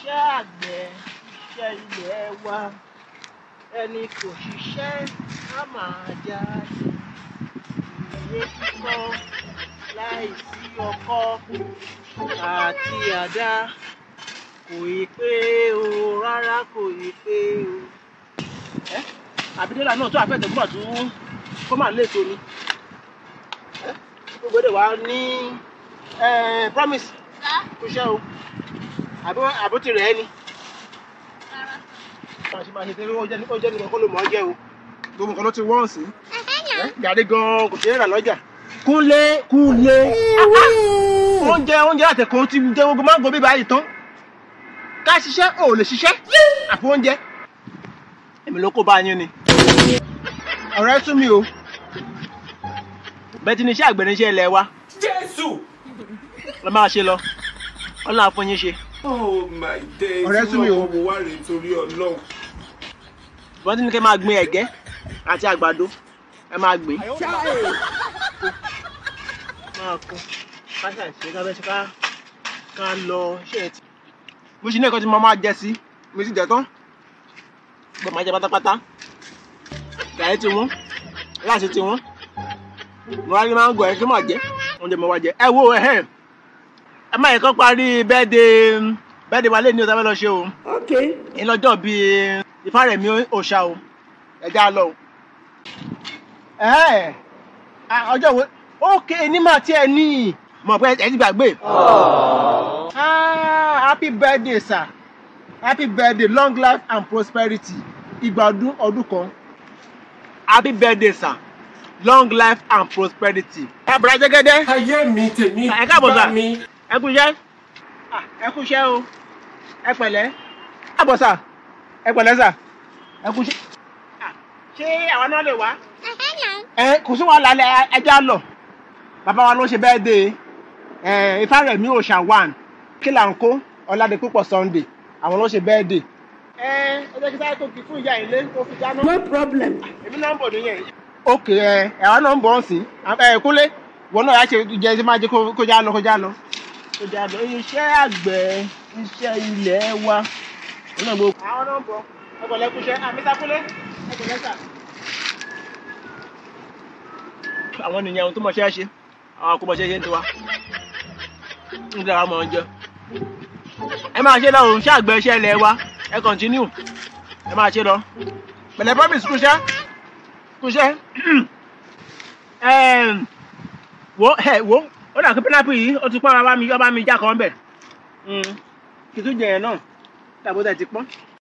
iṣẹ́ àgbẹ̀ iṣẹ́ ilẹ̀ wa ẹni kò ṣiṣẹ́ á máa jalè ìwé kíkọ́ láìsí ọkọ́ àti àdá kò ì pé o rárá kò ì pé o. ẹ àbídélà náà tó àfẹ́tẹ̀ gbọ́dọ̀ tún kó máa lè tó ni ẹ gbogbo èdè wa ní promise kò ṣe o àbó ti rẹ̀ ẹ́ ni máa ṣe máa ṣe tẹ́lẹ̀ ó jẹ́ nìkan kó ló mọ̀ ọ́ jẹ́ o gbogbo nǹkan ló ti wọ́n sí gàdé gan kò ṣeé rà lọ́jà kúnlé kúnlé oúnjẹ oúnjẹ àtẹ̀kọ́ ti jẹ́ gbogbo máa ń gbọ́ bí báyìí tán ká ṣiṣẹ́ ò lè ṣiṣẹ́ àfi oúnjẹ èmi ló kó bá yín ni ọ̀rẹ́ sún mi o bẹ́ẹ̀ ti ní iṣẹ́ àgbẹ̀ ní iṣẹ́ ilẹ̀ wa Jésù. lọ máa ṣe lọ ọlọ́run á fún yín ṣe Oh my days. Ọ̀rẹ́ sú mi o. Mo wá rè torí Ọlọ́run. wọ́n ti ní kẹ́ máa gbin ẹ̀gẹ́ àti àgbàdo ẹ máa gbìn máa kún ká ṣàṣe ká bẹ́ ṣe ká ká lọ ṣe é ti. mo ṣe ní ẹ̀kọ́ tí mo máa jẹ sí mi ti jẹ tán gbọ́dọ̀ máa jẹ pátápátá gàrí ti wọ́n láti ti wọ́n mo wá ní máa ń gọ̀ ẹ́ kí màá jẹ́ oúnjẹ mo wá jẹ ẹ wo ẹ̀hẹ́ ẹ má yẹ kó parí bẹ́ẹ̀dẹ̀ bẹ́ẹ̀dẹ̀ wa lé ní ọ̀tá fẹ́ lọ ṣe o Okay. ìlọjọ bíi ìfárẹ̀mí òòṣà o ẹja lọ o. Ẹ̀ẹ́, à, ọjọ́ wo ókè ní màá tiẹ̀ ní mọ̀ pé ẹ ti gbàgbé. Ah, happy birthday sir happy birthday long life and prosperity ìgbà ọdún ọdún kan happy birthday sir long life and prosperity. ẹ bùrọ̀ jẹ́gẹ́dẹ́ Ayé mi tèmi Ẹ káàbọ̀ sà. bá mi. ẹ kú iṣẹ́ Ah, ẹ kú iṣẹ́ o ẹ pẹ̀lẹ́ àbọ̀ sà ẹ pẹ̀lẹ́ sà ẹ kú iṣẹ́ Ah, ṣé àwa náà lè wá. ẹ kò sí wàhálà ẹ ẹja lọ bàbá wa ló ṣe bẹ́ẹ̀ dé ẹ Ifárẹ̀mí òòṣà one kí là ń kó ọ̀làdé púpọ̀ Sunday àwọn ló ṣe bẹ́ẹ̀ dé. ẹ ẹ jẹ́ kí sáré tó kí fún ìyá ilé tó fi dáná. No problem. èmi náà ń bọ̀ nìyẹn. ok ẹ ẹ̀wá náà ń bọ̀ ọ́n sí ẹ kúnlé wọn náà yà ṣe jẹ ẹ máa jẹ kó- kó já lọ kó já lọ. kó já lọ iṣẹ́ àgbẹ̀ iṣẹ́ ilẹ̀ wa. wọn náà gbọ́. àwọn náà ń bọ̀ ẹgbẹ̀lẹ́ kúṣẹ́ àmísà kúnlé ẹgbẹ̀lẹ́ sà. àwọn nìyẹn ohun tó mọ̀ ṣe é ṣe àwọn kò mọ̀ ṣe é ṣe ń tiwa. ń dára mọ̀ ọ́n jẹ. ẹ máa ṣe lọ òun ṣàgbẹ̀ iṣẹ́ ilẹ̀ wa ẹ kọ́ntínú ẹ máa ṣe lọ pẹ̀lẹ́ promise kúṣẹ́ kúṣẹ́ Ẹm, wo ẹ wo ó dà kí pínápù yìí ó ti pọ́n bá mi yọ́ bá mi já kan bẹ̀ kí tún jẹ yẹn náà tàbí ó tẹ̀ ti pọ́n